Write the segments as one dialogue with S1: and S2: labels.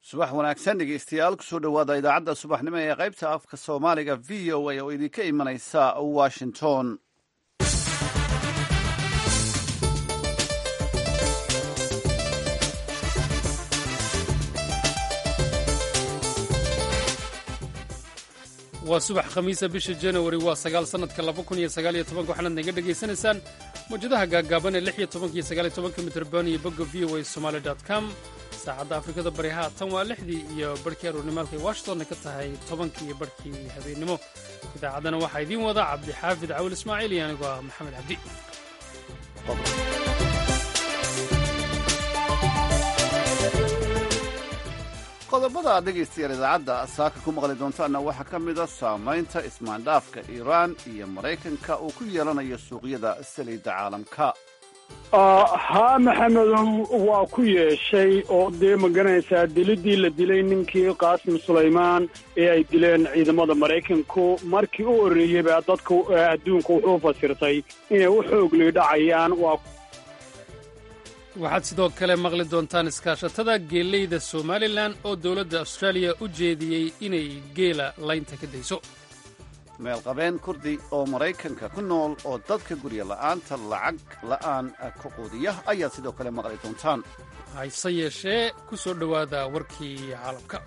S1: subax wanaagsan dhegeystayaal kusoo dhowaada idaacadda subaxnimo ee qaybta afka soomaaliga v o a oo idinka imanaysa washington
S2: waa subax khamiisa bisha januari waa sagaal sannadka laba kun iyo sagaal iyo tobanka waxaanaad naga dhegaysanaysaan mawjadaha gaaggaaban ee lix iyo tobanka iyo sagaal iyo tobanka mitrban iyo bogga v o a somaali dot com saacadda afrikada bari haatan waa lixdii iyo barhkii aruurnimaalkay washingtonna ka tahay tobankii iyo barhkii habeennimo idaacaddana waxaa idiin wada cabdixaafid cawil ismaaciil iyo anigoo ah maxamed cabdi
S1: qodobada aad dhegaystayaal idaacadda saaka ku maqli doontaanna waxaa ka mid a saamaynta ismaandhaafka iiraan iyo maraykanka uu ku yeelanayo suuqyada saliidda caalamka
S3: haa maxamedow waa ku yeeshay oo dee maganaysaa dilidii la dilay ninkii qaasim sulaymaan ee ay dileen ciidamada maraykanku markii u horreeyey baa dadka adduunka wuxuu fasirtay inay u xoogli dhacayaan waa
S2: waxaad sidoo kale maqli doontaan iskaashatada geeleyda somalilan oo dowladda austraaliya u jeediyey inay geela laynta ka dayso
S1: meelqabeen kurdi oo maraykanka ku nool oo dadka gurya la'aanta lacag la'aan ka quudiya ayaad sidoo kale maqli doontaan
S2: hayse yeeshee ku soo dhowaada warkii caalamka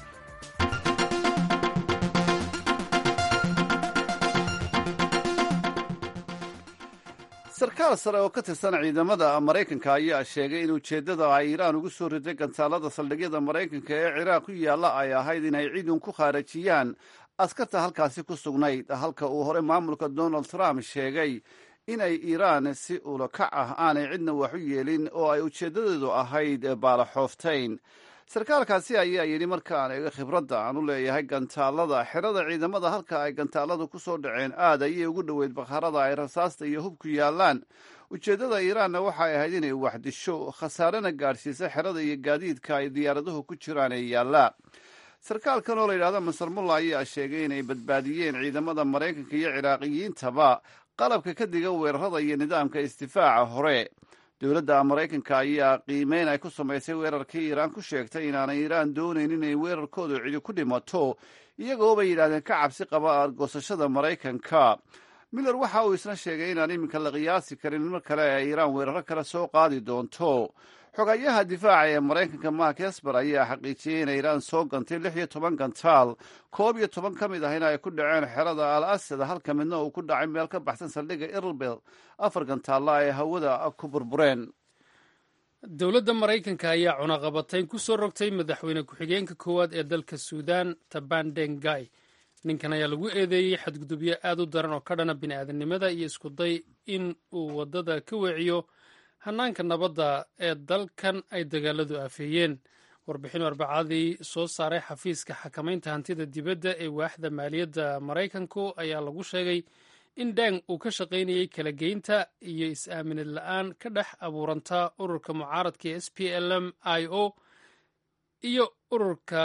S1: sarkaal sare oo ka tirsan ciidamada maraykanka ayaa sheegay in ujeeddada ay iiraan ugu soo riday gantaalada saldhigyada maraykanka ee ciraaq ku yaalla ay ahayd inay ciidun ku khaarajiyaan askarta halkaasi ku sugnayd halka uu hore maamulka donald trump sheegay inay iiraan si ulakac ah aanay cidna wax u yeelin oo ay ujeeddadeedu ahayd baalaxooftayn sarkaalkaasi ayaa yidhi markaan eega khibradda aan u leeyahay gantaalada xerada ciidamada halka ay gantaaladu ku soo dhaceen aad ayay ugu dhoweyd bakharada ay rasaasta iyo hubku yaallaan ujeeddada iiraanna waxay ahayd inay waxdisho khasaarena gaadhsiisa xerada iyo gaadiidka ay diyaaraduhu ku jiraan ee yaallaa sarkaalkan oo la yidhahda masar mulla ayaa sheegay inay badbaadiyeen ciidamada maraykanka iyo ciraaqiyiintaba qalabka ka diga weerarada iyo nidaamka isdifaaca hore dowladda maraykanka ayaa qiimeyn ay ku samaysay weerarkii iiraan ku sheegtay inaanay iiraan doonayn inay weerarkoodu cidi ku dhimato iyagoo bay yidhahdeen ka cabsi qaba argoosashada maraykanka miller waxa uu isna sheegay inaan iminka la qiyaasi karin mar kale ay iiraan weeraro kale soo qaadi doonto xogayaha difaaca ee maraykanka mark esber ayaa xaqiijiyey inay iiraan soo gantay lix iyo toban gantaal koob iyo toban ka mid ahina ay ku dhaceen xerada al asad halka midna uu ku dhacay meel ka baxsan saldhigga irlbel afar gantaalla ay hawada ku burbureen
S2: dowladda maraykanka ayaa cunaqabatayn ku soo rogtay madaxweyne ku-xigeenka koowaad ee dalka suudaan tabandengay ninkan ayaa lagu eedeeyey xadgudubyo aad u daran oo ka dhana bini'aadanimada iyo iskuday in uu waddada ka weeciyo hannaanka nabadda ee dalkan ay dagaaladu aafeeyeen warbixin arbacadii soo saaray xafiiska xakamaynta hantida dibadda ee waaxda maaliyadda maraykanku ayaa lagu sheegay in deng uu ka shaqaynayey kala geynta iyo is-aaminad la'aan ka dhex abuuranta ururka mucaaradka ee s p l m i o iyo ururka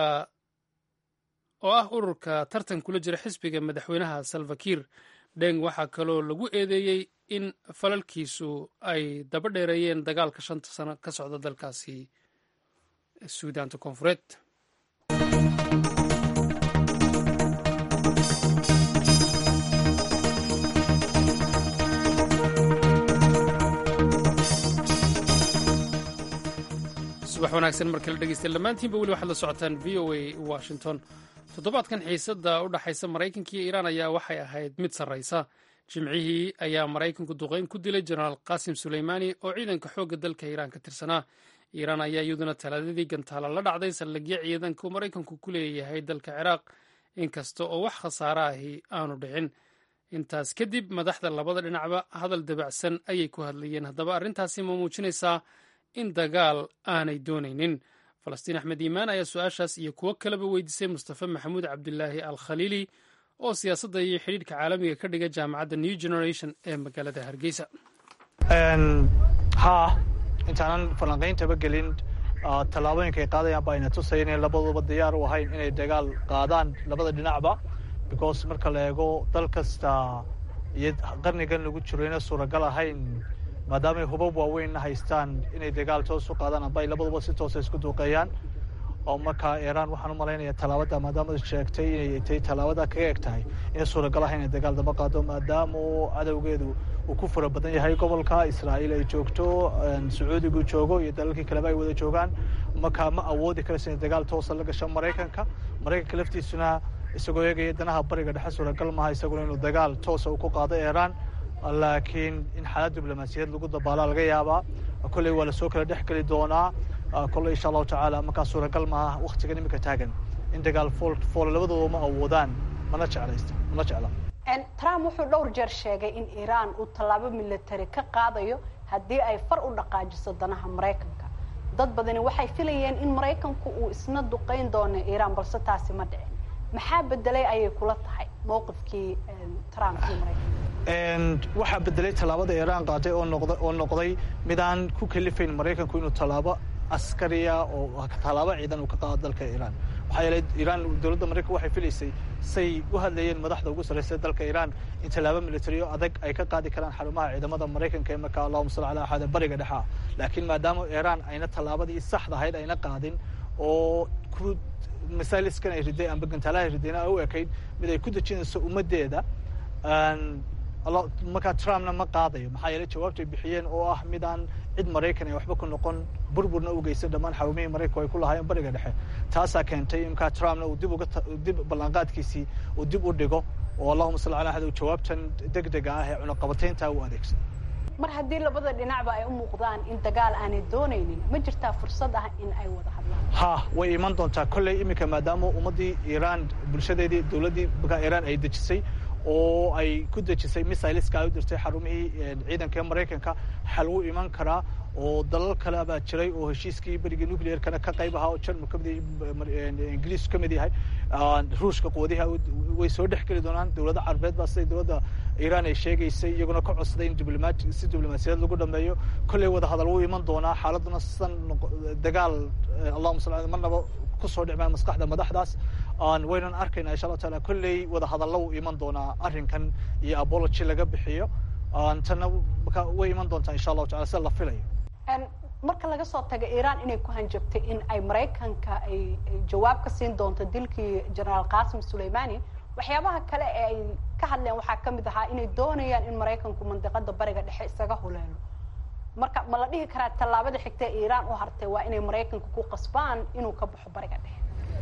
S2: oo ah ururka tartan kula jira xisbiga madaxweynaha salvakir deng waxaa kaloo lagu eedeeyey in falalkiisu ay daba dheereeyeen dagaalka shanta sano ka socda dalkaasi suudaanta koonfureed subax wanaagsan mar kale dhegeysta dhammaantiinba weli waxaad la socotaan v o a washington toddobaadkan xiisadda u dhaxaysa maraykanka iyo iiraan ayaa waxay ahayd mid sarraysa jimcihii ayaa maraykanku duqayn ku dilay jenaraal qaasim suleymaani oo ciidanka xoogga dalka iiraan ka tirsanaa iiraan ayaa iyaduna talaadadii gantaala la dhacday saldhigyo ciidanka uu maraykanku ku leeyahay dalka ciraaq inkasta oo wax khasaare ahi aanu dhicin intaas kadib madaxda labada dhinacba hadal dabacsan ayay ku hadlayeen haddaba arrintaasi ma muujinaysaa in dagaal aanay doonaynin falastiin axmed iimaan ayaa su-aashaas iyo kuwo kaleba weydiisay mustafa maxamuud cabdilaahi al khaliili oo siyaasadda iyo xidhiidhka caalamiga ka dhiga jaamacadda new generation ee magaalada hargeysa
S4: haa intaanan falanqayntaba gelin tallaabooyinka ay qaadayaan ba ayna tusaya inay labaduba diyaar u ahayn inay dagaal qaadaan labada dhinacba because marka la eego dal kasta iyo qarnigan lagu jiro ina suuragal ahayn maadaamay hubab waaweynna haystaan inay dagaal toos u qaadaan amba ay labaduba si toosa isku duuqeeyaan oo markaa iiraan waxaan u malaynaya tallaabada maadaama sheegtay inay tay tallaabada kaga eg tahay inay suuragal ah inay dagaal daba qaado maadaama uu cadowgeedu uu ku fura badan yahay gobolka israa'iil ay joogto sacuudigu joogo iyo dalalkii kaleba ay wada joogaan markaa ma awoodi karayso inay dagaal toosa la gasho maraykanka maraykanka laftiisuna isagoo eegaya danaha bariga dhexe suuragal maaha isaguna inuu dagaal toosa uu ku qaado iiraan laakiin in xaalad diblomaasiyad lagu dabaalaa laga yaabaa kolley waa lasoo kala dhex geli doonaa kolley insha allahu tacaala markaa suuragal maaha waktigan iminka taagan in dagaal fool fool labadooda ma awoodaan mana jeclaysta mana jecla
S5: trump wuxuu dhowr jeer sheegay in iiraan uu tallaabo military ka qaadayo haddii ay far u dhaqaajiso danaha maraykanka dad badani waxay filayeen in maraykanku uu isna duqayn doono iiraan balse taasi ma dhicin maxaa bedelay ayay kula tahay mowqifkii trump iyo maraykanka
S4: waxaa bedelay tallaabada iiraan qaaday oo noqda oo noqday midaan ku kalifayn maraykanku inuu tallaabo askariya oo tallaabo ciidan uu ka qaado dalka iiraan waxaa yeelay iiraan dowladda maraykanka waxay filaysay say u hadlayeen madaxda ugu sarraysa dalka iiraan in tallaabo militariyo adag ay ka qaadi karaan xarumaha ciidamada maraykanka ee markaa allahuma salli ala axad bariga dhexa laakiin maadaama iiraan ayna tallaabadii saxda ahayd ayna qaadin oo ku masaaliskan ay riday amba gantaalaha ridayna ay u ekayd mid ay ku dejinayso ummaddeeda markaa trumpna ma qaadayo maxaa yeelay jawaabtay bixiyeen oo ah midaan cid maraykan ay waxba ku noqon burburna u geysan dhammaan xarumihii maraykanku ay ku lahaayeen bariga dhexe taasaa keentay imkaa trumpna uu dib uga dib ballanqaadkiisii uu dib u dhigo oo allahuma salli ala axad jawaabtan deg dega ah ee cunaqabataynta u adeegsado
S5: mar haddii labada dhinacba ay u muuqdaan in dagaal aanay doonaynin ma jirtaa fursad ah in ay wada hadlaan
S4: ha way iman doontaa kolley iminka maadaama ummaddii iiraan bulshadeedii dowladdii markaa iiraan ay dejisay oo ay ku dejisay missileska ay u dirtay xarumihii ciidanka ee maraykanka xal u iman karaa oo dalal kale baa jiray oo heshiiskii berigii nuclearkana ka qayb ahaa oo jarmal ka mid ingiliisku ka mid yahay ruushka quwadiha way soo dhex geli doonaan dowladda carabeed baa siday dowladda iiraan ay sheegaysay iyaguna ka codsaday in diblomaati si diblomaasiyad lagu dhameeyo kolley wada hadal wuu iman doonaa xaaladuna sidan dagaal allahuma salli marnaba kusoo dhicmaan maskaxda madaxdaas waynan arkaynaa insha allahu taala kolley wada hadalla wuu iman doonaa arrinkan iyo apology laga bixiyo tanna way iman doontaa insha allahu tacala sida la filayo
S5: marka laga soo taga iiraan inay ku hanjabtay in ay maraykanka ay jawaab ka siin doonto dilkii generaal qasim suleimani waxyaabaha kale ee ay ka hadleen waxaa ka mid ahaa inay doonayaan in maraykanku mandiqada bariga dhexe isaga huleelo marka ma la dhihi karaa tallaabada xigta ee iiraan u hartay waa inay maraykanka ku qasbaan inuu ka baxo bariga dhexe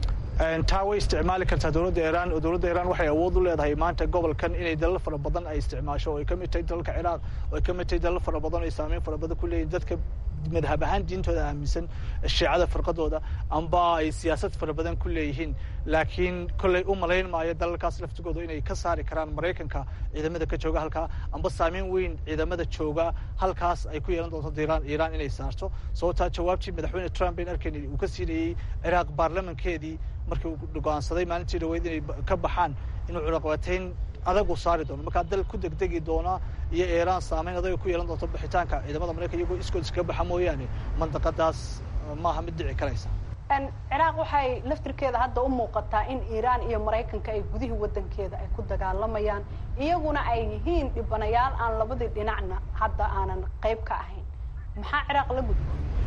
S4: taa way isticmaali kartaa dowladda iiraan oo dowladda iiraan waxay awood u leedahay maanta gobolkan inay dalal fara badan ay isticmaasho oo ay ka mid tahay dalalka ciraaq oo ay ka mid tahay dalal fara badan oo ay saameyn fara badan ku leeyihin dadka madhab ahaan diintooda aaminsan shiicada firqadooda amba ay siyaasad fara badan ku leeyihiin laakiin kolley u malayn maayo dalalkaas laftigooda inay ka saari karaan maraykanka ciidamada ka jooga halkaa amba saameyn weyn ciidamada jooga halkaas ay ku yeelan doonto iiraan iiraan inay saarto sababtaa jawaabtii madaxweyne trump bayn arkayn uu ka siinayey ciraaq baarlamankeedii markii uu go'aansaday maalintii dhaweyd inay ka baxaan inuu cunaqabatayn adagu saari doono markaa dal ku degdegi doona iyo iiraan saameyn adaga ku yeelan doonto bixitaanka ciidamada maraykan iyagoo iskood iskaga baxa mooyaane mandaqadaas maaha mid dhici karaysa
S5: ciraaq waxay laftirkeeda hadda u muuqataa in iiraan iyo maraykanka ay gudihii waddankeeda ay ku dagaalamayaan iyaguna ay yihiin dhibanayaal aan labadii dhinacna hadda aanan qayb ka ahayn maxaa ciraaq la gudbo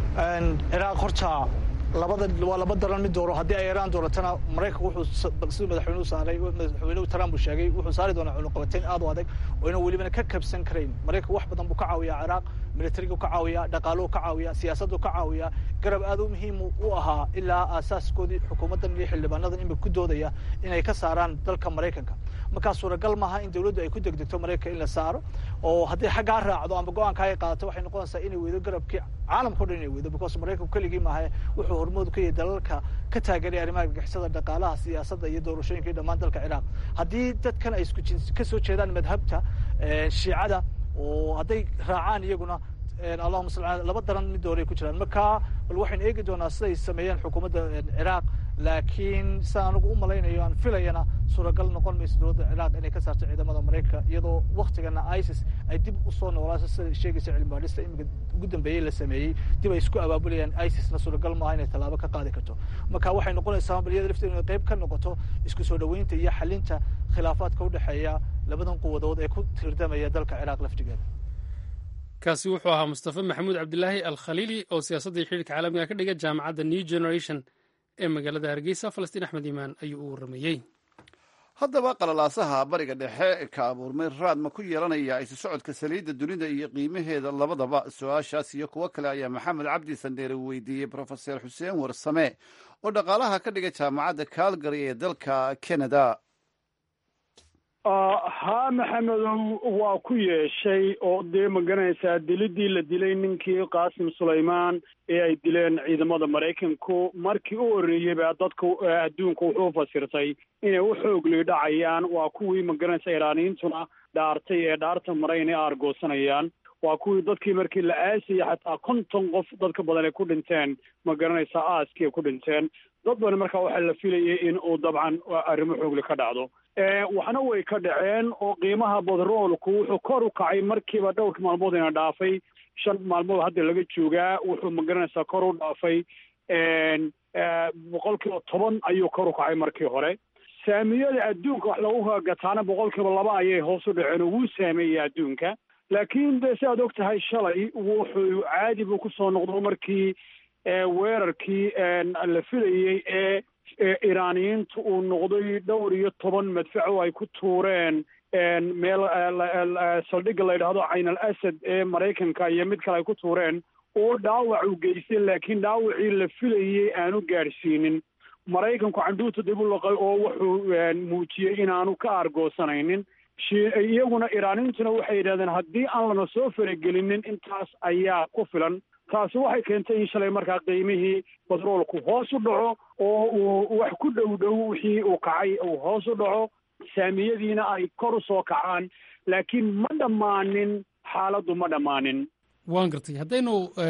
S4: ciraaq horta labada waa laba daran mid dooro haddii ay iiraan dooratana maraykanku wuxuu siduu madaxweynuhu saaray madaxweynuhu trump uu sheegay wuxuu saari doonaa cunuqabateyn aad u adag oo inaan welibana ka kabsan karayn maraykanku wax badan buu ka caawiyaa ciraaq militarigu ka caawiyaa dhaqaaluhu ka caawiyaa siyaasaddu ka caawiyaa garab aad u muhiim u ahaa ilaa aasaaskoodii xukuumaddan iyo xildhibaanadan imika ku doodaya inay ka saaraan dalka maraykanka markaa suuragal maaha in dawladdu ay ku degdegto maraykanka in la saaro oo haddii xaggaa raacdo amba go-aanka ay qaadato waxay noqonaysaa inay weydo garabkii caalamka o dhan inay weydo because maraykanku keligii maaha wuxuu hormood ka yahay dalalka ka taageeray arrimaha gagixisada dhaqaalaha siyaasadda iyo doorashooyinka iyo dhammaan dalka ciraaq haddii dadkan ay isku jins ka soo jeedaan madhabta shiicada oo hadday raacaan iyaguna allahuma sal ala laba daran mid hore ay ku jiraan marka bal waxaynu eegi doonaa siday sameeyeen xukuumadda ciraaq laakiin sida anigu u malaynayo aan filayana suuragal noqon mayso dowladda ciraaq inay ka saarto ciidamada maraykanka iyadoo waktigana isis ay dib usoo noolaaso sida sheegaysa cilmi baadhista iminka ugu dambeeyey la sameeyey dib ay isku abaabulayaan isisna suuragal maaha inay tallaabo ka qaadi karto marka waxay noqonaysaa bal iyada lafteedu inay qayb ka noqoto isku soo dhoweynta iyo xalinta khilaafaadka udhexeeya labadan quwadood ee ku tirdamaya dalka ciraaq laftigeeda
S2: kaasi wuxuu ahaa mustafe maxamuud cabdilaahi al khaliili oo siyaasadda iyo xidhiirka caalamiga ka dhiga jaamacadda new generation ee magaalada hargeysa falastiin axmed iimaan ayuu u warramayey
S1: haddaba qalalaasaha bariga dhexe ka abuurmay raad ma ku yeelanaya isu socodka saliidda dunida iyo qiimaheeda labadaba su-aashaas iyo kuwo kale ayaa maxamed cabdi sandheere weydiiyey brofeser xuseen warsame oo dhaqaalaha ka dhiga jaamacadda calgary ee dalka canada
S3: haa maxamedow waa ku yeeshay oo dee magaranaysaa dilidii la dilay ninkii qaasim sulaymaan ee ay dileen ciidamada maraykanku markii u horreeyey baa dadka adduunka wuxuu fasirtay inay u xoogli dhacayaan waa kuwii magaranaysa iraaniyiintuna dhaartay ee dhaarta mara inay aargoosanayaan waa kuwii dadkii markii la aasayay xataa konton qof dadka badan ay ku dhinteen ma garanaysaa aaskii ay ku dhinteen dad badan markaa waxaa la filayay in uu dabcan arrimo xoogli ka dhacdo waxna way ka dhaceen oo qiimaha badroolku wuxuu kor u kacay markiiba dhowrka maalmood ina dhaafay shan maalmood hadda laga joogaa wuxuu magaranaysaa kor u dhaafay boqol kiiba toban ayuu kor u kacay markii hore saamiyada adduunka wax lagu gataana boqol kiiba laba ayay hoos u dhaceen oo wuu saameeyey adduunka laakiin de si aad og tahay shalay wuxuu caadi buu kusoo noqdo markii weerarkii la filayey ee iraaniyiintu uu noqday dhowr iyo toban madfac oo ay ku tuureen meel saldhigga la yidhaahdo cayn al asad ee maraykanka iyo mid kale ay ku tuureen oo dhaawac uu geystay laakiin dhaawacii la filayey aanu gaadhsiinin maraykanku candhuuta dib u laqay oo wuxuu muujiyey inaanu ka aargoosanaynin iyaguna iraaniyiintuna waxay yidhahdeen haddii aan lana soo faragelinin intaas ayaa ku filan taasi waxay keentay in shalay markaa qiimihii batroolku hoos u dhaco oo uu wax ku dhow dhow wixii uu kacay uu hoos u dhaco saamiyadiina ay kor u soo kacaan laakiin ma dhammaanin xaaladdu ma dhammaanin
S2: waan gartay haddaynu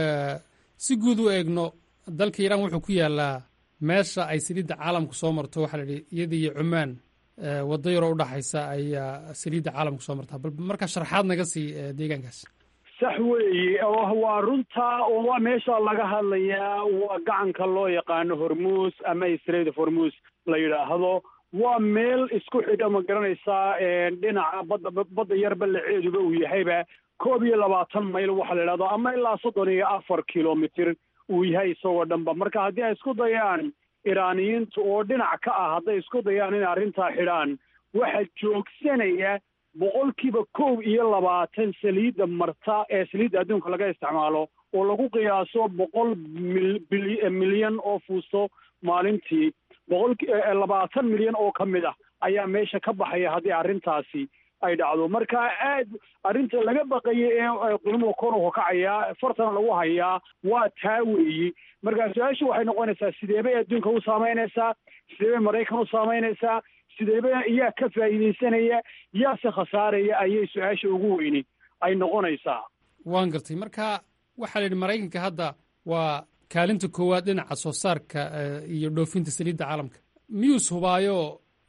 S2: si guud u eegno dalka iiraan wuxuu ku yaalaa meesha ay saliidda caalamku soo marto waxaa la yidhi iyada iyo cumaan waddo yaroo udhaxaysa ayaa saliidda caalamku soo martaa bal markaa sharaxaad naga sii deegaankaas
S3: sax weeye waa runta oo waa meesha laga hadlayaa waa gacanka loo yaqaano hormuus ama israel hormuus la yidhaahdo waa meel isku xidha ma garanaysaa dhinaca badda badda yar ballaceeduba uu yahayba koob iyo labaatan mayl waxaa la yidhahdo ama ilaa soddon iyo afar kilomitr uu yahay isagoo dhanba marka haddii ay isku dayaan iraaniyiintu oo dhinac ka ah hadday isku dayaan inay arrintaa xidhaan waxaa joogsanaya boqolkiiba kow iyo labaatan saliidda marta ee saliidda adduunka laga isticmaalo oo lagu qiyaaso boqol milyan oo fuusto maalintii boqol labaatan milyan oo ka mid ah ayaa meesha ka baxaya haddii arrintaasi ay dhacdo marka aad arrinta laga baqayay ee qiimuhu kor u kacayaa fartana lagu hayaa waa taa weeyi marka su-aashu waxay noqonaysaa sidee bay adduunka u saamaynaysaa sidee bay maraykan u saamaynaysaa sideeba yaa ka faa'iidaysanaya yaase khasaaraya ayay su-aasha ugu weyni ay noqonaysaa
S2: waan gartay marka waxaa la yidhi maraykanka hadda waa kaalinta koowaad dhinaca soo saarka iyo dhoofinta saliidda caalamka miyuus hubaayo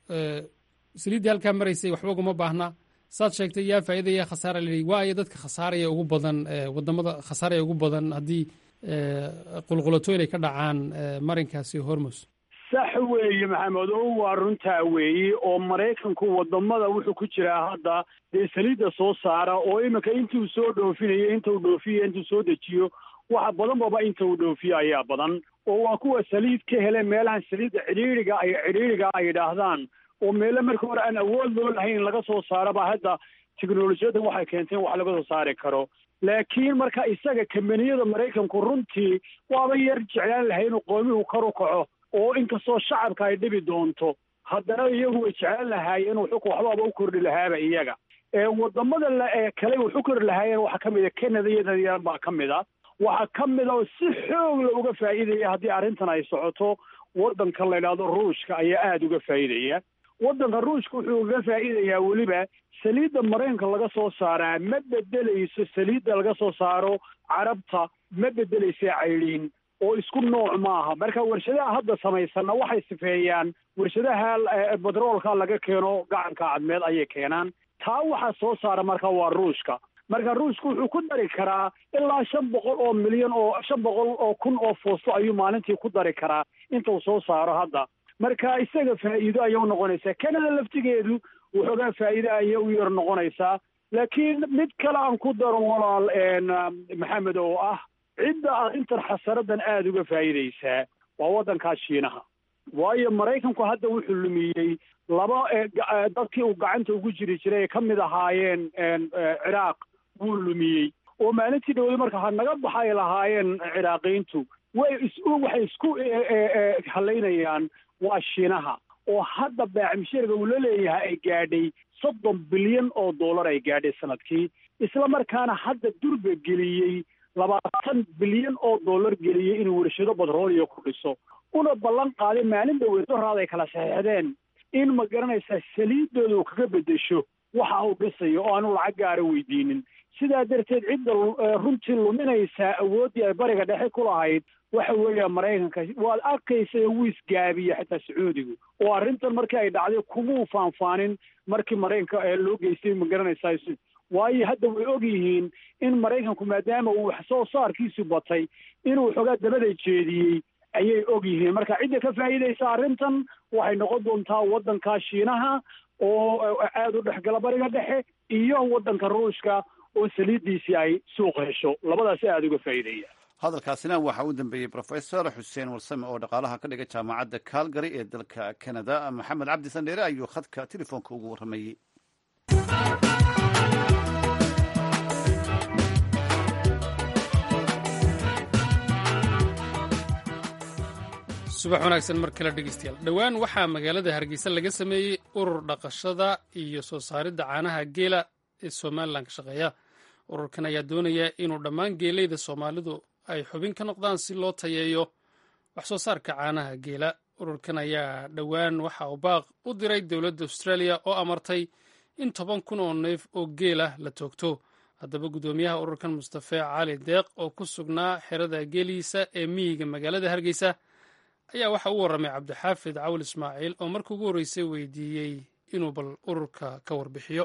S2: saliiddii halkaa maraysay waxba uguma baahna saad sheegtay yaa faa'iida yaa khasaara la yidhi waayo dadka khasaaraya ugu badan wadamada khasaaraya ugu badan haddii qulqulatooyn ay ka dhacaan marinkaasi hormus
S3: sax weeye maxamedow waa runtaa weeye oo maraykanku wadamada wuxuu ku jiraa hadda dee saliidda soo saara oo iminka intuu soo dhoofinayo inta uu dhoofiyo intuu soo dejiyo waxa badan baba inta uu dhoofiyo ayaa badan oo waa kuwa saliid ka hele meelahan saliidda cidhiiriga ay cidhiiriga ay idhaahdaan oo meelo marka hore aan awood loo lahayn laga soo saaro ba hadda teknolojiyadda waxay keenteen wax laga soo saari karo laakiin marka isaga kambaniyada maraykanku runtii waaba yar jeclaan lahay inuu qoomihu kor u kaco oo inkastoo shacabka ay dhibi doonto haddana iyagu way jeclaan lahaayeen inuu xuk waxbaaba u kordhi lahaaba iyaga wadamada ee kale wuxu kordhi lahaayeen waxaa ka mid a canada iyo danyar baa ka mid a waxaa ka mid a oo si xoog la uga faa'iidaya haddii arrintan ay socoto waddanka la yidhaahdo ruushka ayaa aada uga faa'iidaya waddanka ruushka wuxuu uga faa'iidayaa weliba saliidda maraykanka laga soo saaraa ma bedelayso saliidda laga soo saaro carabta ma bedelaysa caydhiin oo isku nooc maaha marka warshadaha hadda samaysanna waxay sifeeyaan warshadaha batroolka laga keeno gacanka cadmeed ayay keenaan taa waxaa soo saara marka waa ruushka marka ruushka wuxuu ku dari karaa ilaa shan boqol oo milyan oo shan boqol oo kun oo foosto ayuu maalintii ku dari karaa inta uu soo saaro hadda marka isaga faa'iido ayay u noqonaysaa canada laftigeedu waxoogaa faa'iide ayay u yar noqonaysaa laakiin mid kale aan ku daro walaal maxamed oo ah cidda arrintan xasaradan aada uga faa'iidaysaa waa waddankaa shiinaha waayo maraykanku hadda wuxuu lumiyey laba dadkii uu gacanta ugu jiri jiray ay ka mid ahaayeen ciraaq wuu lumiyey oo maalintii dhawey marka ha naga baxa ay lahaayeen ciraaqiyiintu way is waxay isku halaynayaan waa shiinaha oo hadda baacimsheerga uu la leeyahay ay gaadhay soddon bilyan oo dollar ay gaadhay sanadkii isla markaana hadda durba geliyey labaatan bilyan oo dollar geliyey inuu warshado batrooliya ku dhiso una ballan qaaday maalin dhaweed doraad ay kala saxeexdeen in ma garanaysaa saliidooda uu kaga beddesho waxa uu dhisayo oo aanu lacag gaara weydiinin sidaa darteed cidda runtii luminaysaa awooddii ay bariga dhexe ku lahayd waxa weeya maraykanka waad arkaysa wuu isgaabiye xitaa sacuudigu oo arrintan markii ay dhacday kumuu faanfaanin markii maraykanka loo geystay ma garanaysaa waayo hadda way og yihiin in maraykanku maadaama uu wax soo saarkiisu batay inuu xoogaa dabada jeediyey ayay og yihiin marka cidda ka faa'iidaysa arrintan waxay noqon doontaa waddanka shiinaha oo aada u dhexgala bariga dhexe iyo waddanka ruushka oo saliiddiisii ay suuq hesho labadaasi aada uga faa'iideeya
S1: hadalkaasina waxaa u dambeeyey rofesor xuseen warsame oo dhaqaalaha ka dhiga jaamacadda calgary ee dalka canada maxamed cabdi sandheere ayuu khadka telefoonka ugu warramayey
S2: subax wanaagsan mar kale dhegeystayaal dhowaan waxaa magaalada hargeysa laga sameeyey urur dhaqashada iyo soo saaridda caanaha geela ee somalilan ka shaqeeya ururkan ayaa doonaya inuu dhammaan geeleyda soomaalidu ay xubin ka noqdaan si loo tayeeyo wax soo saarka caanaha geela ururkan ayaa dhowaan waxa uu baaq u diray dowladda australia oo amartay in toban kun oo neef oo geelah la toogto haddaba guddoomiyaha ururkan mustafe cali deeq oo ku sugnaa xerada geeliisa ee miyiga magaalada hargeysa ayaa waxa u warramay cabdixaafid cawl ismaaciil oo marka ugu horreysay weydiiyey inuu bal ururka ka warbixiyo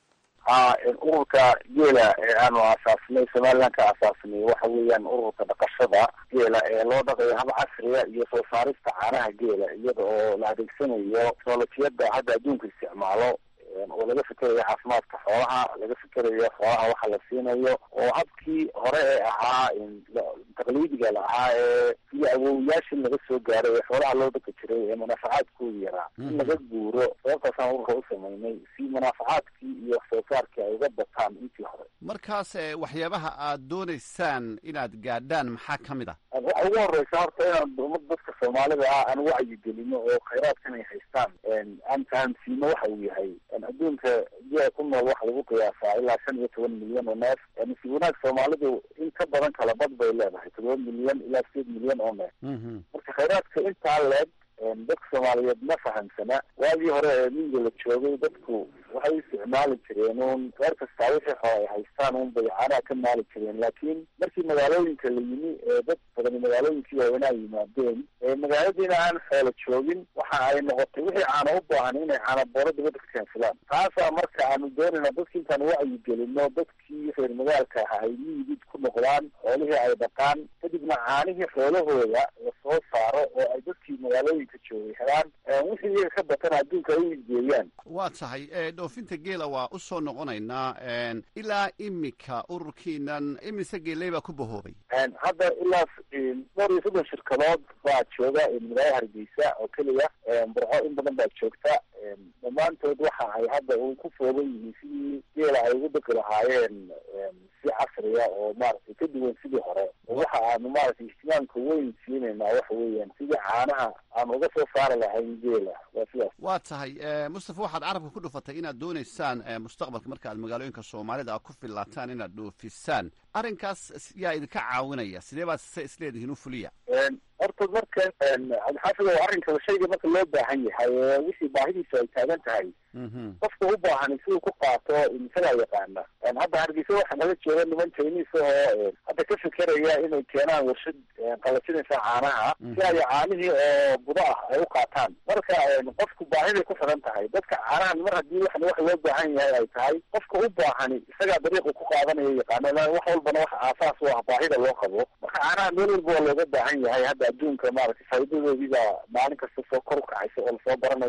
S6: ha ururka geela ee aanu aasaasnay somaliland ka aasaasnay waxa weeyaan ururka dhaqashada geela ee loo dhaqayo hab casriya iyo soo saarista caanaha geela iyada oo la adeegsanayo teknolojiyadda hadda adduunka isticmaalo oo laga fikerayo caafimaadka xoolaha laga fikerayo xoolaha waxa la siinayo oo habkii hore ee ahaa taqliidiga la ahaa ee sidii awowayaashii laga soo gaaray ee xoolaha loo dhaqi jiray ee munaafacaadkoodu yaraa in laga guuro sababtaasaan ururka u samaynay si munaafacaadkii iyo wax soo saarkii ay uga bataan intii hore
S1: markaas waxyaabaha aad doonaysaan inaad gaadhaan maxaa ka mid ah
S6: waxa ugu horeysa horta inaan umada dadka soomaalida ah aan wacyigelino oo khayraadkan ay haystaan aan fahamsiino waxa uu yahay adduunka geela ku nool waxa lagu qiyaasaa ilaa shan iyo toban milyan oo neef nasiib wanaag soomaalidu in ka badan kala bad bay leedahay todoba milyan ilaa sideed milyan oo neef marka khayraadka intaa leeg dadka soomaaliyeed ma fahamsana waagii hore ee miyiga la joogay dadku waxay u isticmaali jireen uun reer kastaa wixii xoo ay haystaan un bay caanaha ka maali jireen laakiin markii magaalooyinka la yimi ee dad badani magaalooyinkii waaweynaa yimaadeen magaaladiina aan xoola joogin waxa ay noqotay wixii caana u baahan inay caana booro dibadda ka keensadaan taasaa marka aanu doonayna dadki intaan wacyigelino dadkii reer magaalka aha ay miyigid ku noqdaan xoolihii ay dhaqaan kadibna caanihii xoolahooda la soo saaro oo ay dadkii magaalooyinka joogay helaan wixii iyaga ka batana adduunka ay u igeeyaan
S1: waa tahay dhoofinta geela waa u soo noqonaynaa ilaa imika ururkiinan imise geeley baa ku bahoobay
S6: hadda ilaa dhowr iyo soddon shirkadood baa jooga magaalada hargeysa oo keliya burco in badan baa joogta dhammaantood waxa ay hadda u ku foogan yihiin sidii geela ay ugu dhaqi lahaayeen si casriya oo maaragtay ka duwan sidii hore waxa aanu maaragtay ihtimaamka weyn siinaynaa waxa weeyaan sidii caanaha aanu uga soo saari lahayn geela waa sidaas
S1: waa tahay mustafa waxaad carabka ku dhufatay inaad doonaysaan mustaqbalka marka aad magaalooyinka soomaalida ku fillaataan inaad dhoofisaan arrinkaas yaa idinka caawinaya sidee baad se isleedihiin u fuliya
S6: horta marka cabdixaafid oo arrinka shayga marka loo baahan yahay wixii baahidiisu ay taagan tahay qofka u baahan siduu ku qaato isagaa yaqaana hadda hargeysa waxaa naga jooga niman chinese oo hadda ka fikeraya inay keenaan warshad qalajinaysa caanaha si ay caanihii oo budo ah ay u qaataan marka qofku baahiday ku xiran tahay dadka caanahan mar haddii waxan wax loo baahan yahay ay tahay qofka u baahani isagaa dariiqu ku qaadanayo yaqaana wax walbana waxa aasaas u ah baahida loo qabo marka caanaha meel walba waa looga baahan yahay hadda adduunka maaragtay faa'iidadoodii baa maalin kasta soo kor u kacaysa oo lasoo baranayaa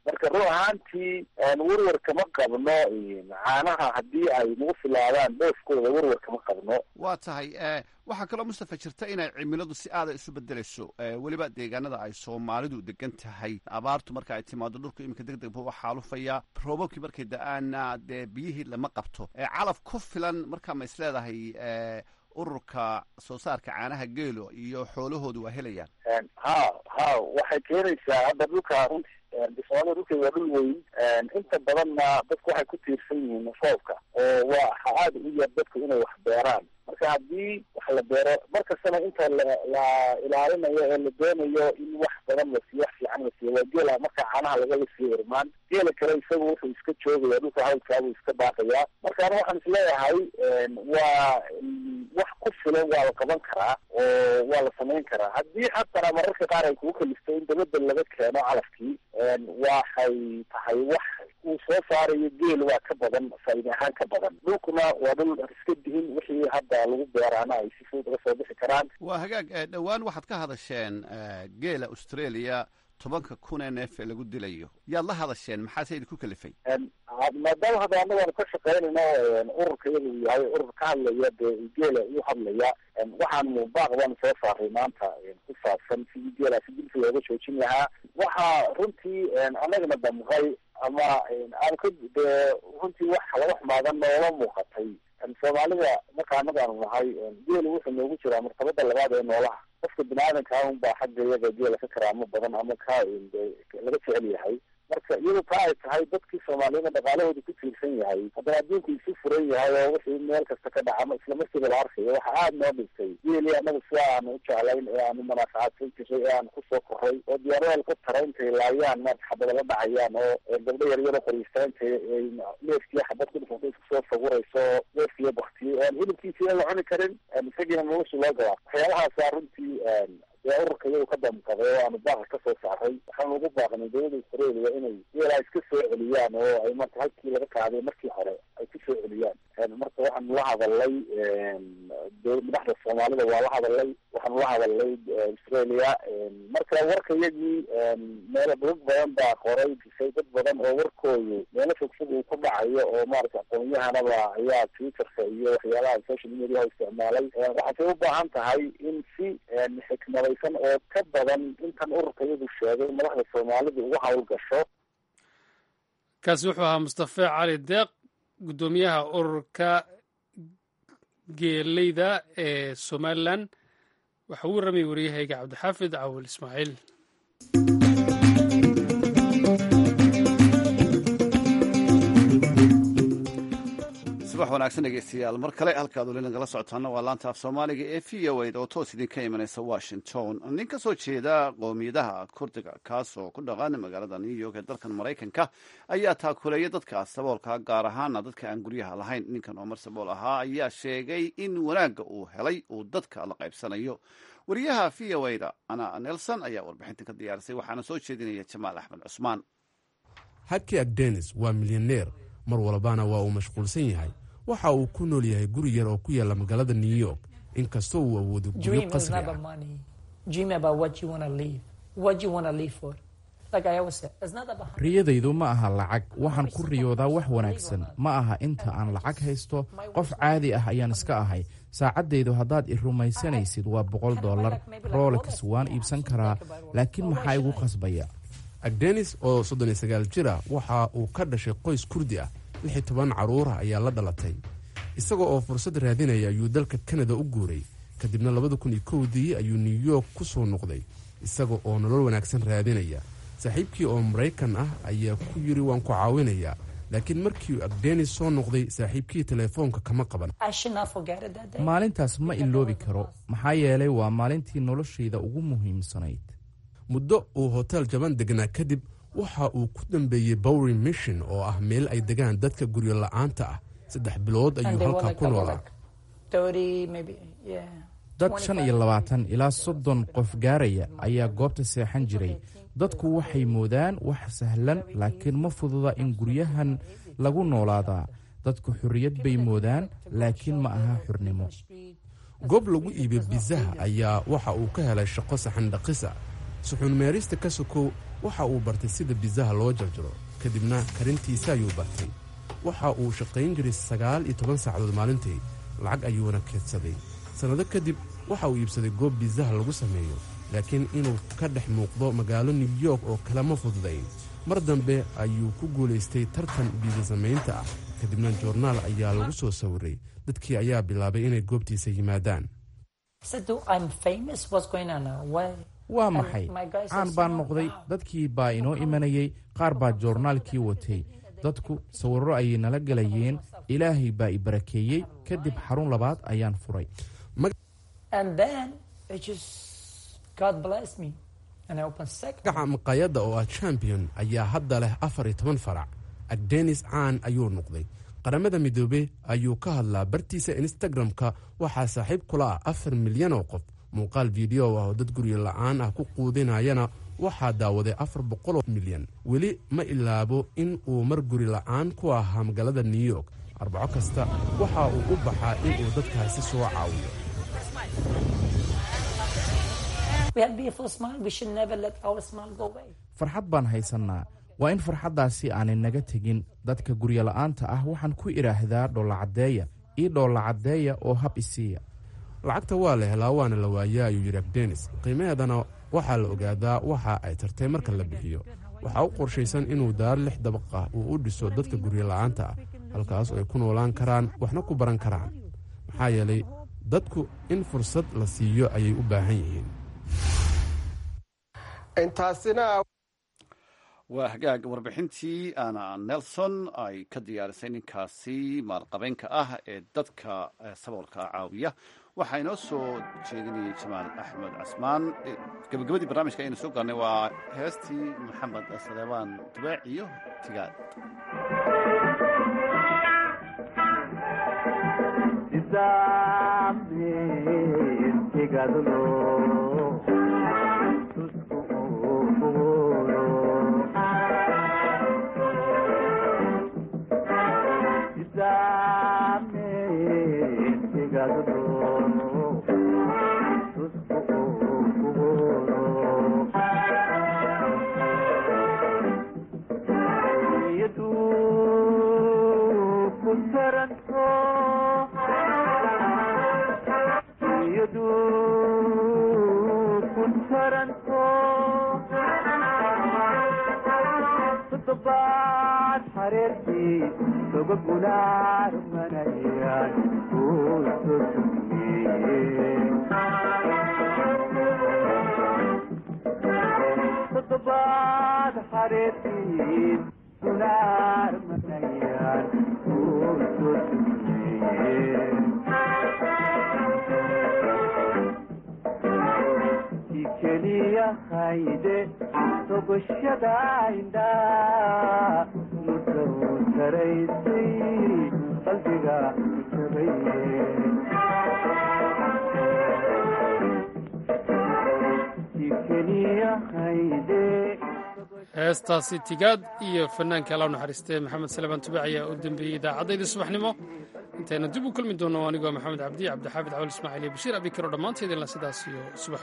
S6: marka run ahaantii werwer kama qabno caanaha haddii ay nagu filaadaan dhoofkooda werwer kama qabno
S1: waa tahay waxaa kaloo mustafa jirta inay cimiladu si aada isu bedelayso weliba deegaanada ay soomaalidu degan tahay abaartu marka ay timaado dhulku iminka deg deg buu u xaalufaya roobabkii markay da-aana dee biyihii lama qabto calaf ku filan markaa ma is leedahay ururka soo saarka caanaha geelo iyo xoolahoodu waa helayaan
S6: ha ha waxay keenaysaa hadda dhulka runti soomaalida dhulkeeda waa dhul weyn inta badanna dadku waxay ku tiirsan yihiin roobka oo waa waxa aada u yar dadku inay wax beeraan marka haddii wax la beero markastana inta la la ilaalinayo ee la doonayo in wax badan la siiyo wax fiican la siiyo waa geela marka caanaha lagala siiyo irmaan geela kale isagu wuxuu iska joogaya dhulka hawlkaabuu iska baaqayaa marka ana waxaan isleeyahay waa wax ku filan waa la qaban karaa oo waa la samayn karaa haddii xatana mararka qaar ay kugu kalisto in dabadel laga keeno calafkii waxay tahay wax uu soo saarayo geel waa ka badan faa'iide ahaan ka badan dhulkuna waa dhul iska dihin wixii hadda lagu beeraana ay si fudud uga soo bixi karaan
S1: waa hagaag dhowaan waxaad ka hadasheen geela australia tobanka kun ee neef ee lagu dilayo yaad la hadasheen maxaase idinku kalifay
S6: maadaama hadda anagaanu ka shaqaynayno ururka iyada uu yahay urur ka hadlaya dee geela u hadlaya waxaanu baaq baanu soo saaray maanta ku saabsan sidii geelaasi dilka looga joojin lahaa waxaa runtii anagana damqay ama aan ka dee runtii wax laga xumaadan noola muuqatay soomaalida marka anagaanu nahay geelu wuxuu noogu jiraa martabada labaad ee noolaha qofka bini aadanka un baa xagga iyaga geela ka karaamo badan ama ka laga jecel yahay marka iyado taa ay tahay dadkii soomaaliyada dhaqaalahooda ku tiirsan yahay haddana adduunku isu furan yahay oo wixii meel kasta ka dhaca isla markiiba la arkayo waxa aada noo dhintay geeli anaga sida aanu u jeclayn ee aanu manaafacaadsan jiray ee aanu kusoo koray oo diyaaradaal ku tara intay laayaan maarta xabada la dhacayaan oo gabdho yaryaro qoriista intay neefkii xabad ku dhufanta isku soo sawirayso oo neefkiiyo baktiyey aan hilibkiisiina la cuni karin isagiina nolosha loo galaa waxyaalahaasa runtii dee ururka iyagu ka damqaday oo aanu baaqa kasoo saaray waxaanu ugu baaqnay dowladda australia inay geelaa iska soo celiyaan oo ay marka halkii laga qaaday markii hore ay ku soo celiyaan marka waxaanu la hadalay madaxda soomaalida waa la hadalay waxaanu la hadalay australia marka warka iyagii meelo dad badan baa qoray disay dad badan oo warkoodu meelo fogfog uu ku dhacayo oo maarata aqoon-yahanaba ayaa twitterka iyo waxyaalaha social mediaha isticmaalay waxaasay u baahan tahay in si xikmadaysan oo ka badan intan ururka iyadu sheegay madaxda soomaalida uga hawl gasho
S2: kaasi wuxuu ahaa mustafe cali deeq guddoomiyaha ururka geeleyda ee somalilan waxa uu warramayay waryahayga cabdixaafid cawil ismaaciil
S1: subax wanaagsan dhegeystayaal mar kale halkaad weli nagala socotaana waa laanta af soomaaliga ee v o a oo toos idinka imanaysa washington nin ka soo jeeda qoomiyadaha kurdiga kaas oo ku dhaqan magaalada new york ee dalkan maraykanka ayaa taakuleeya dadka saboolka gaar ahaana dadka aan guryaha lahayn ninkan oo mar sabool ahaa ayaa sheegay in wanaagga uu helay uu dadka la qaybsanayo wariyaha v o a da ana nelson ayaa warbixintan ka diyaarisay waxaana soo jeedinaya jamaal axmed cusmaan
S7: haki agdenis waa milyaneer mar walbana waa uu mashquulsan yahay waxa uu ku nool yahay guri yar oo ku yaalla magaalada new york inkastoo uu awoodo guryo qasri ah riyadaydu ma aha lacag waxaan ku riyoodaa wax wanaagsan ma aha inta aan lacag haysto qof caadi ah ayaan iska ahay saacaddaydu haddaad i rumaysanaysid waa boqol dollar rolex waan iibsan karaa laakiin maxaa igu qasbaya agdenis oo soddon iyo sagaal jir ah waxa uu ka dhashay qoys kurdi ah lix iyo toban carruurah ayaa la dhalatay isaga oo fursad raadinaya ayuu dalka kanada u guuray kadibna labada kun iyo kowdii ayuu new york ku soo noqday isaga oo nolol wanaagsan raadinaya saaxiibkii oo maraykan ah ayaa ku yidhi waan ku caawinayaa laakiin markii agdenis soo noqday saaxiibkii teleefoonka kama qaban maalintaas ma iloobi karo maxaa yeelay waa maalintii noloshayda ugu muhiimsanayd muddo uu hotel jaban degnaa kadib waxa uu ku dambeeyey bowery mission oo ah meel ay degaan dadka guryo la-aanta ah saddex bilood ayuu halkaa ku noolaa dad shan iyo labaatan ilaa soddon qof gaaraya ayaa goobta seexan jiray dadku waxay moodaan wax sahlan laakiin ma fududa in guryahan lagu noolaadaa dadku xorriyad bay moodaan laakiin ma aha xurnimo goob lagu iibiyo bizaha ayaa waxa uu ka helay shaqo saxan dhaqisa
S8: suxuun meerista ka sokow waxa uu bartay sida bisaha loo jarjaro kadibna karintiisa ayuu bartay waxa uu shaqayn jiray sagaal iyo toban saacadood maalintii lacag ayuuna keedsaday sannado kadib waxa uu iibsaday goob bisaha lagu sameeyo laakiin inuu ka dhex muuqdo magaalo new york oo kale ma fududayn mar dambe ayuu ku guulaystay tartan biisa samaynta ah kadibna joornaal ayaa lagu soo sawiray dadkii ayaa bilaabay inay goobtiisa yimaadaan
S7: waa maxay caan baan noqday dadkii baa inoo imanayey qaar baa joornaalkii watay dadku sawirro ayay nala gelayeen ilaahay baa i barakeeyey kadib xarun labaad ayaan furay
S8: magaca maqaayadda oo ah champion ayaa hadda leh afar iyo toban farac agdenis caan ayuu noqday qaramada midoobe ayuu ka hadlaa bartiisa instagram-ka waxaa saaxiib kula ah afar milyan oo qof muuqaal fideyo ah oo dad guryo la'aan ah ku quudinayana waxaa daawaday afar boqoloo milyan weli ma ilaabo in uu mar guri la'aan ku ahaa magaalada new york arbaco kasta waxa uu u baxaa in uu dadkaasi soo caawiyo
S7: farxad baan haysannaa waa in farxaddaasi aanay naga tegin dadka guryola'aanta ah waxaan ku idhaahdaa dhoolacaddeeya ii dhoolacaddeeya oo hab isiiya
S8: lacagta waa la helaa waana la waayaa ayuu yidhi agdenis qiimaheedana waxaa la ogaadaa waxa ay tartay marka la bixiyo waxaa u qorshaysan inuu daar lix dabaqah uu u dhiso dadka guryola'aanta ah halkaas ay ku noolaan karaan waxna ku baran karaan maxaa yeelay dadku in fursad la siiyo ayay u baahan yihiin
S1: waa hagaag warbixintii ana nelson ay ka diyaarisay ninkaasi maalqabeenka ah ee dadka saboolka caawiya waxaa inoo soo jeedinayay jamaal axmed casmaan gabagabadii barnaamijka aynu soo gaarnay waa heestii maxamed saleebaan dubaac iyo tigaad
S2: heestaasi tigaad iyo fanaanka alla naxariistee maxamed salebaan tubac ayaa u dambeeyey idaacaddayda subaxnimo intayna dib u kulmi doonno anigoo maxamed cabdi cabdixaafid cawal ismaaciil iyo bashiir abikaro dhammaanteedinla sidaas iyo subax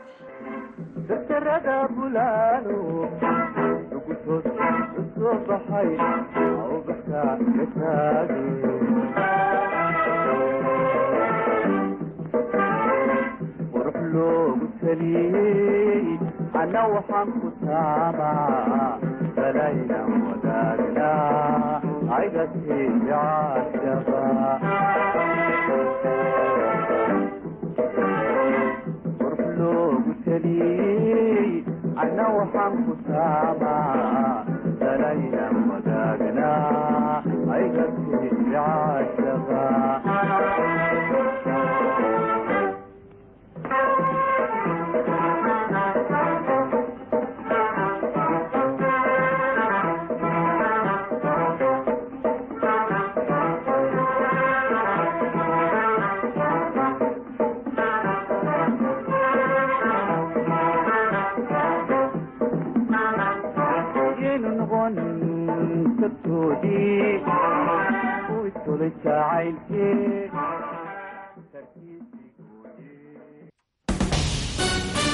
S9: wanaagsan ana waxaan ku taamaa balayna wadaagna aygasii jacashaba qurb loogu taliyey ana waxaan ku taamaa balayna wadaagna aygasii jacashaba yaynu noqon sabtoodii u istolay jacaylkee